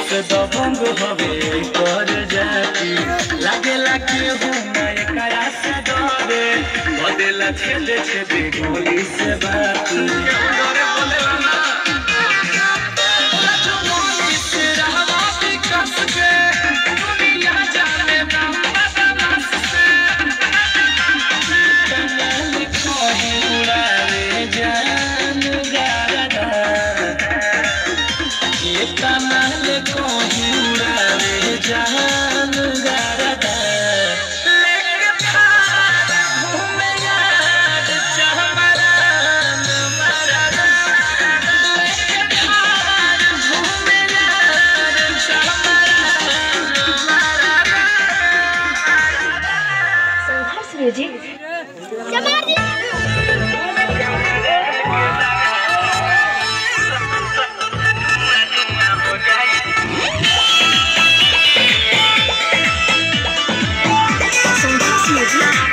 से दबंग हवे कर जाती लागेला के हो ना एकरा से डरे बदेला छेदे छेदे गोली से बाती डरे बोलेला ना जान गारदा लेके थार घूमे यार चहमरान मरदा लेके थार घूमे यार चहमरान मरदा संघर्ष म्यूजिक संघर्ष म्यूजिक